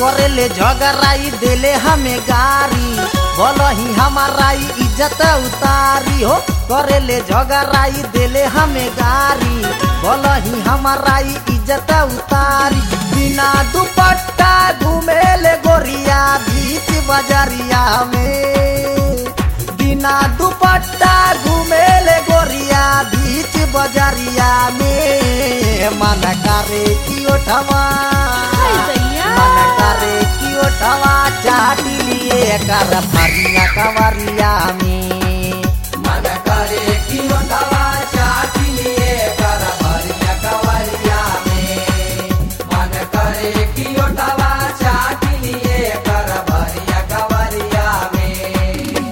करेले झगड़ाई देले हमें गारी बोलो ही हमाराई इज्जत उतारी हो करेले झगड़ाई देले हमें गारी बोलो ही हमाराई इज्जत उतारी बिना दुपट्टा घूमेले गोरिया बीच बजरिया में बिना दुपट्टा घूमेले गोरिया बीच बजरिया में मन करे की ओठवा हाय दैया। मन करे की ओठवा चाटी लिए कर फरिया कवरिया में मन करे की ओठवा चाटी लिए कर फरिया कवरिया में मन करे की ओठवा चाटी लिए कर फरिया कवरिया में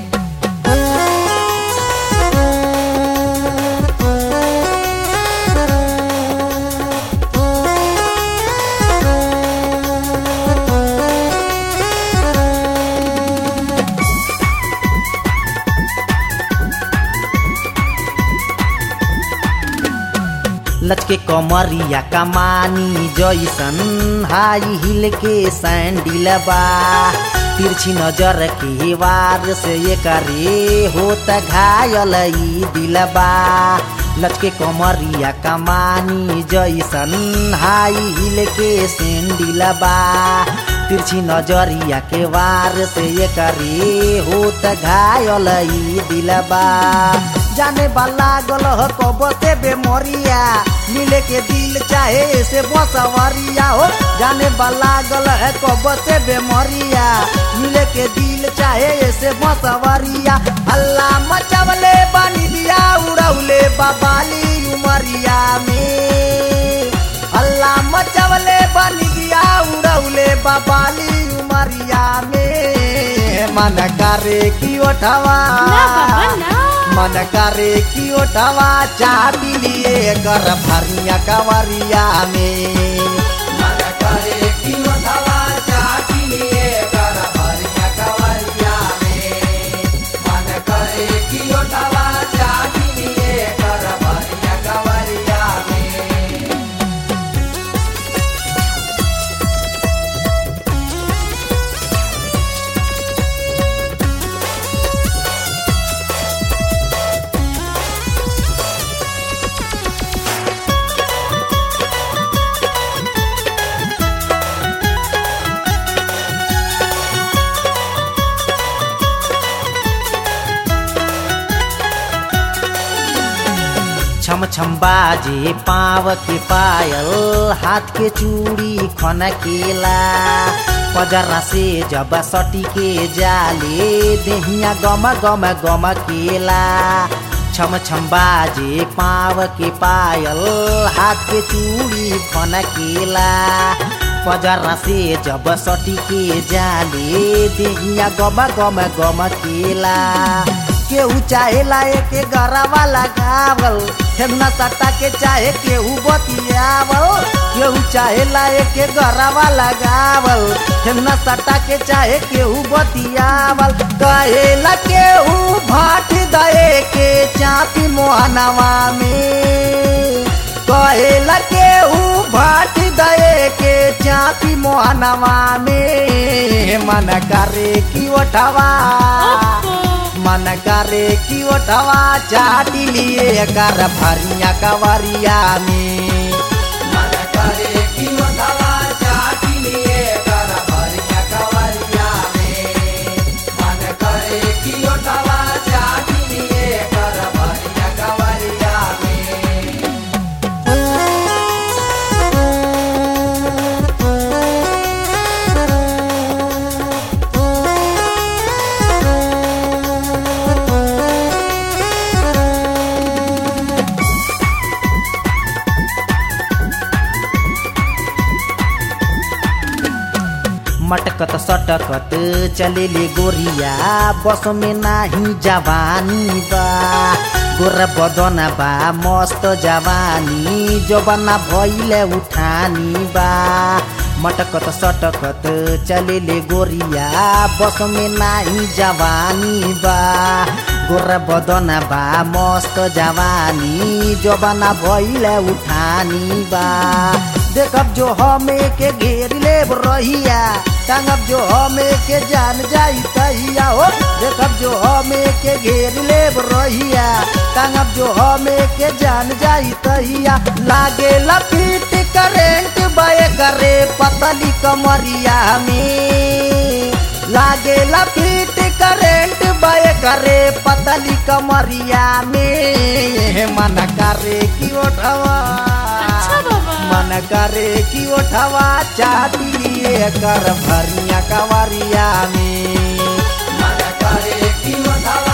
लचके कमरिया कमानी जैसन हाई हिल के सैंडिल बा तिरछी नजर के वार से ये करे होत घायल ई दिलबा लचके कमरिया कमानी जैसन हाई हिल के सैंडिल बा तिरछी नजरिया के वार से ये करे होत घायल ई दिलबा जाने वाला गल हो कब से बेमोरिया मिले के दिल चाहे से बसवरिया हो जाने वाला गल है कब से बेमोरिया मिले के दिल चाहे से बसवरिया अल्लाह मचवले बनी दिया उड़ौले बाबाली उमरिया में अल्लाह मचवले बनी दिया उड़ौले बाबाली उमरिया में मन करे की ओठवा ना बाबा ना मन करे की ओठवा चाटी लिए कर भरिया कवरिया में मन करे की ओठवा चाटी लिए कर भरिया कवरिया में मन करे की ओठवा चाटी लिए कर भरिया कवरिया में छम छम बाजे पाव के पायल हाथ के चूड़ी खन केला पजरा से जब सटी के जाले देहिया गम गम गम केला छम छम बाजे पाव के पायल हाथ के चूड़ी खन केला पजरा से जब सटी के जाले देहिया गम गम गम केला केहू चाहेला एके गरावा लगावल ठेगना सट्टा के चाहे केहू बतियावल केहू चाहेला एके गरावा लगावल ठेगना सट्टा के चाहे केहू बतियावल कहेला केहू भाट दए के चापी मोहनवा में कहेला केहू भाट दए के चापी मोहनवा में मन करे की ओठवा मन करे की ओठवा चाटी लिए कर भरिया कवरिया में मन करे की ओठवा चाटी लिए कर भरिया कवरिया में मन करे की ओठवा चाटी लिए कर भरिया कवरिया में मटकत सटकत चलेले गोरिया बस में नाही जवानी बा गोर बदन बा मस्त जवानी जबना भइले उठानी बा मटकत सटकत चलेले गोरिया बस में नाही जवानी बा गोर बदन बा मस्त जवानी जबना भइले उठानी बा देखब जो हमें के घेर ले रहिया टांगब जो हमें के जान जाई तहिया हो देखब जो हमें के घेर ले रहिया टांगब जो हमें के जान जाई तहिया लागे लपीट करेंट बय करे पतली कमरिया में लागे लपीट करेंट बय करे पतली कमरिया में मन करे की ओठवा अच्छा बाबा मन करे की ओठवा चाटिए कर भरिया कवरिया में मन करे की ओठवा